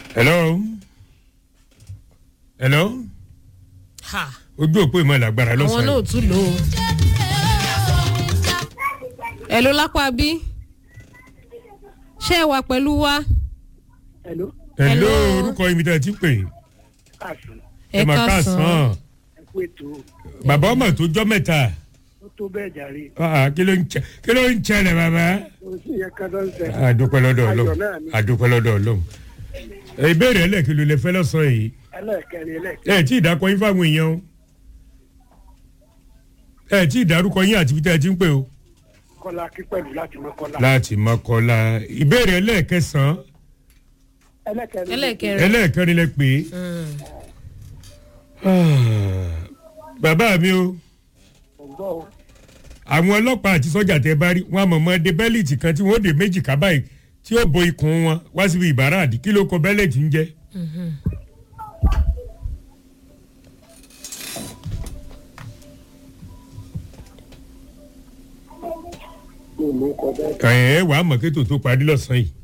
hello hello ha ojú òpó ìmọ̀ làgbára àwọn náà lọ́sàn-án ò tún lò ó. ẹ ló lápá bí ṣé ẹ wà pẹ̀lú wa. Hello, hello hello. orúkọ ibi tí a ti pè káàsán, ẹ mà káàsán ẹ kú ètò, bàbá ọmọ tó jọ mẹ́ta ó tó bẹ́ẹ̀ jàre. Ah, kí ló ń ṣe- kí ló ń ṣẹlẹ̀ bàbá. Kò sí ìyẹn kan tó ń sẹ̀. àdúpẹ́ lọ́dọ̀ Ayọ̀ ọlọ́run náà ni. àdúpẹ́ lọ́dọ̀ ọlọ́run ìbéèrè ẹlẹ́kìn ló lè fẹ́ lọ́sàn-án yìí Ẹlẹ́ẹ̀kẹrin ẹlẹ́ẹ̀kẹrin. ẹ tí ì dákọ yín fáwọn èèyàn o ẹ tí ì dárúkọ yín àti bíta ẹ ti ń pè o. Kọ́lá kí pẹ̀lú láti mọ Kọ́lá. láti mọ́kọ́lá ìbéèrè ẹlẹ́ẹ̀kẹsàn-án Ẹlẹ́ẹ̀kẹrin. ẹlẹ́ẹ̀kẹrin. ẹlẹ́ẹ̀kẹrin lẹ pè é. bàbá mi o Ọ̀gbọ́ o. àwọn ọlọ́pàá àti sọ́jà tẹ bá rí wọn àmọ̀mọ́ de bẹ́líìtì kan tí wọ́n dé méjì ká báyìí tí ó bo ikùn wọn wá síbi ìbáraàdì kí ló kọ bẹ́lẹ̀tì ń jẹ́. Mi ò mú kọ bẹ́ẹ̀. ẹ̀ ẹ́ wàá mọ̀ kétò tó parí lọ́sàn-án yìí.